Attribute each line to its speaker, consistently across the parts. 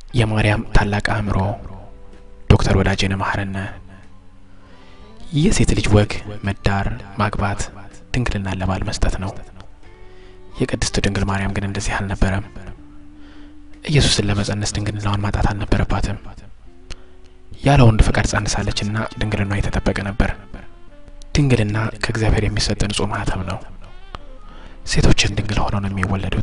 Speaker 1: የማርያም ታላቅ አእምሮ ዶክተር ወዳጄነ መሐረነ የሴት ልጅ ወግ መዳር፣ ማግባት፣ ድንግልናን ለባል መስጠት ነው። የቅድስት ድንግል ማርያም ግን እንደዚህ አልነበረም። ኢየሱስን ለመጸነስ ድንግልናዋን ማጣት አልነበረባትም። ያለ ወንድ ፈቃድ ጸንሳለችና ድንግልናዋ የተጠበቀ ነበር። ድንግልና ከእግዚአብሔር የሚሰጥ ንጹሕ ማህተም ነው። ሴቶችን ድንግል ሆነው ነው የሚወለዱት።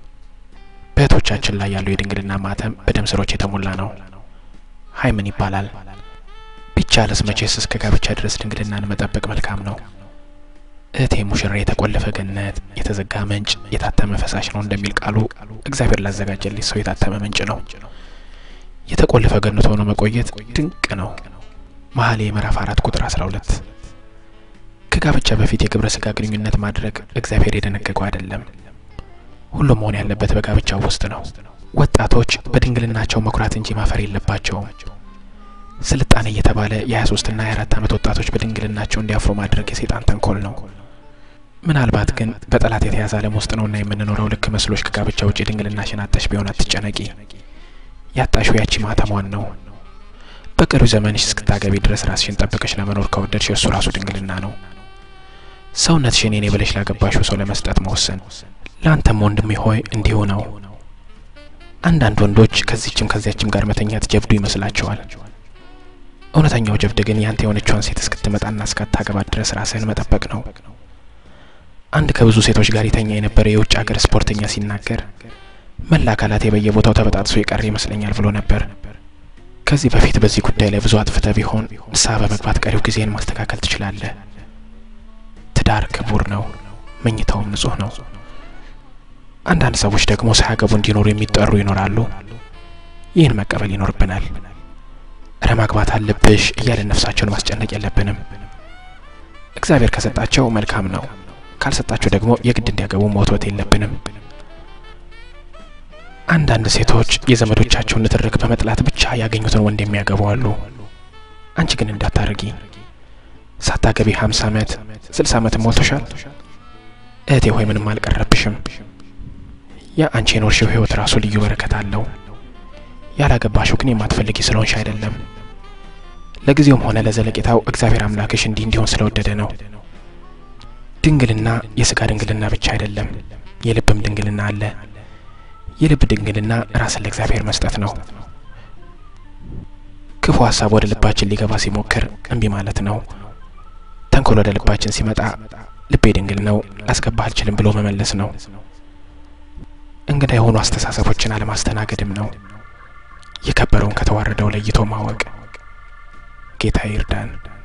Speaker 1: በእህቶቻችን ላይ ያለው የድንግልና ማህተም በደም ስሮች የተሞላ ነው። ሀይ ምን ይባላል? ቢቻልስ መቼስ እስከ ጋብቻ ድረስ ድንግልናን መጠበቅ መልካም ነው። እህቴ ሙሽራ የተቆለፈ ገነት፣ የተዘጋ ምንጭ፣ የታተመ ፈሳሽ ነው እንደሚል ቃሉ እግዚአብሔር ላዘጋጀልኝ ሰው የታተመ ምንጭ ነው። የተቆለፈ ገነት ሆኖ መቆየት ድንቅ ነው። መኃልየ ምዕራፍ አራት ቁጥር አስራ ሁለት ከጋብቻ በፊት የግብረ ስጋ ግንኙነት ማድረግ እግዚአብሔር የደነገገው አይደለም። ሁሉም መሆን ያለበት በጋብቻው ውስጥ ነው። ወጣቶች በድንግልናቸው መኩራት እንጂ ማፈር የለባቸውም። ስልጣኔ እየተባለ የ23 ና የ24 ዓመት ወጣቶች በድንግልናቸው እንዲያፍሩ ማድረግ የሰይጣን ተንኮል ነው። ምናልባት ግን በጠላት የተያዘ ዓለም ውስጥ ነውና የምንኖረው ልክ መስሎች ከጋብቻ ውጭ ድንግልናሽን አጣሽ ቢሆን አትጨነቂ። ያጣሽው ያቺ ማተሟን ነው። በቅርብ ዘመንሽ እስክታገቢ ድረስ ራስሽን ጠብቀሽ ለመኖር ከወደድሽ እሱ ራሱ ድንግልና ነው። ሰውነትሽን የኔ ብለሽ ላገባሽው ሰው ለመስጠት መወሰን ለአንተም ወንድሜ ሆይ እንዲሁ ነው። አንዳንድ ወንዶች ከዚችም ከዚያችም ጋር መተኛት ጀብዱ ይመስላቸዋል። እውነተኛው ጀብድ ግን ያንተ የሆነችዋን ሴት እስክትመጣና እስካታገባት ድረስ ራስህን መጠበቅ ነው። አንድ ከብዙ ሴቶች ጋር የተኛ የነበረ የውጭ ሀገር ስፖርተኛ ሲናገር መላ አካላቴ በየቦታው ተበጣጥሶ የቀረ ይመስለኛል ብሎ ነበር። ከዚህ በፊት በዚህ ጉዳይ ላይ ብዙ አጥፍተ ቢሆን ንስሐ በመግባት ቀሪው ጊዜን ማስተካከል ትችላለህ። ትዳር ክቡር ነው፣ መኝታውም ንጹህ ነው። አንዳንድ ሰዎች ደግሞ ሳያገቡ እንዲኖሩ የሚጠሩ ይኖራሉ። ይህን መቀበል ይኖርብናል። እረ ማግባት አለብሽ እያለን ነፍሳቸውን ማስጨነቅ የለብንም። እግዚአብሔር ከሰጣቸው መልካም ነው፣ ካልሰጣቸው ደግሞ የግድ እንዲያገቡ መወትወት የለብንም። አንዳንድ ሴቶች የዘመዶቻቸውን ንትርክ በመጥላት ብቻ ያገኙትን ወንድ የሚያገቡ አሉ። አንቺ ግን እንዳታረጊ። ሳታገቢ ሀምሳ ዓመት ስልሳ ዓመት ሞልቶሻል። እህቴ ሆይ ምንም አልቀረብሽም። ያ አንቺ የኖርሽው ህይወት ራሱ ልዩ በረከት አለው። ያላገባሽው ግን የማትፈልጊ ስለሆንሽ አይደለም። ለጊዜውም ሆነ ለዘለቄታው እግዚአብሔር አምላክሽ እንዲህ እንዲሆን ስለወደደ ነው። ድንግልና የስጋ ድንግልና ብቻ አይደለም፣ የልብም ድንግልና አለ። የልብ ድንግልና ራስን ለእግዚአብሔር መስጠት ነው። ክፉ ሀሳብ ወደ ልባችን ሊገባ ሲሞክር እምቢ ማለት ነው። ተንኮል ወደ ልባችን ሲመጣ ልቤ ድንግል ነው ላስገባህ አልችልም ብሎ መመለስ ነው። እንግዳ የሆኑ አስተሳሰቦችን አለማስተናገድም ነው። የከበረውን ከተዋረደው ለይቶ ማወቅ። ጌታ ይርዳን።